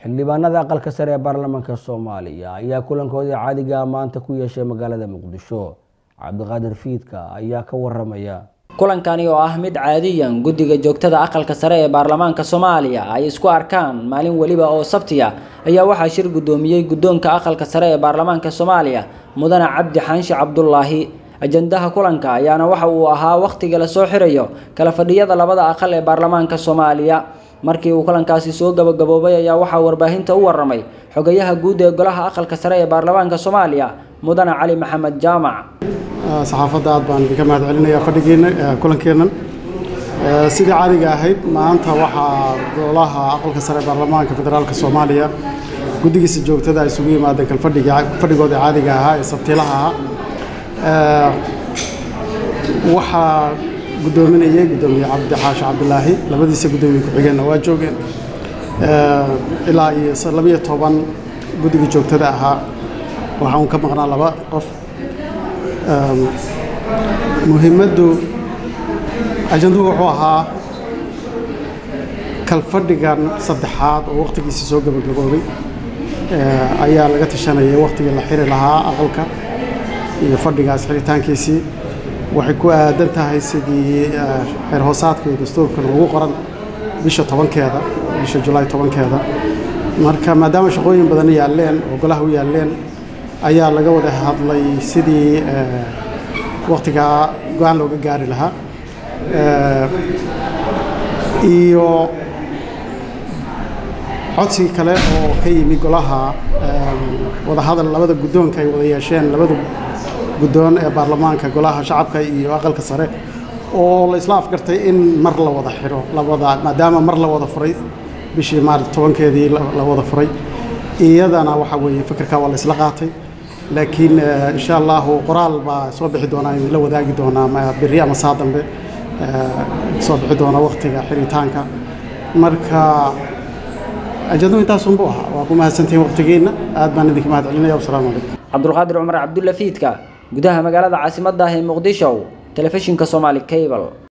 xildhibaanada aqalka sare ee baarlamaanka soomaaliya ayaa kulankoodii caadiga maanta ku yeeshay magaalada muqdisho cabdiqaadir fiidka ayaa ka waramaya kulankani oo ah mid caadiyan guddiga joogtada aqalka sare ee baarlamaanka soomaaliya ay isku arkaan maalin weliba oo sabtiya ayaa waxaa shir guddoomiyey guddoonka aqalka sare ee baarlamaanka soomaaliya mudane cabdi xaanshi cabdulaahi ajandaha kulanka ayaana waxa uu ahaa wakhtiga la soo xirayo kala fadhiyada labada aqal ee baarlamaanka soomaaliya markii uu kulankaasi soo gabagaboobay ayaa waxaa warbaahinta u waramay xogayaha guud ee golaha aqalka sare ee baarlamaanka soomaaliya mudane cali maxamed jaamac saxaafadda aad baan idinka mahad celinayaa fadhigeenna kulankeennan sidii caadiga ahayd maanta waxaa golaha aqalka sare ee baarlamaanka federaalka soomaaliya guddigiisa joogtada ay isugu yimaadeen kalfadhiga fadhigooda caadiga ahaa ee sabtiilaha ahaa waxaa guddoominayay guddoomiye cabdi xaashi cabdilaahi labadiisa guddoomiye ku-xigeenna waa joogeen ilaa iyo labiyo toban guddiga joogtada ahaa waxaa uun ka maqnaa laba qof muhiimaddu ajanduhu wuxuu ahaa kalfadhigan saddexaad oo wakhtigiisa soo gabagaboobay ayaa laga tashanayay wakhtigii la xiri lahaa aqalka iyo fadhigaas xiritaankiisii waxay ku aadan tahay sidii xeer hoosaadka iyo dastuurkan ugu qoran bisha tobankeeda bisha julaay tobankeeda marka maadaama shaqooyin badan yaalleen oo golaha u yaalleen ayaa laga wada hadlay sidii wakhtigaa go-aan looga gaari lahaa iyo codsigii kale oo ka yimi golaha wadahadal labada guddoonka ay wada yeesheen labada guddoon ee baarlamaanka golaha shacabka iyo aqalka sare oo la isla afgartay in mar la wada xiro labada maadaama mar la wada furay bishii maalit tobankeedii la wada furay iyadana waxa weeye fikirkaa waa la isla qaatay laakiin insha allahu qoraal baa soo bixi doonaa idinla wadaagi doonaa berri ama saa dambe soo bixi doona wakhtiga xiritaanka marka ajadu intaasunbu ahaa waa ku mahadsantihiin wakhtigeenna aad baan idinka mahad celinaya wasalaamu calaykum cabdulqaadir cumar cabdulla fiidka gudaha magaalada caasimadda ah ee muqdisho telefishinka soomaali cable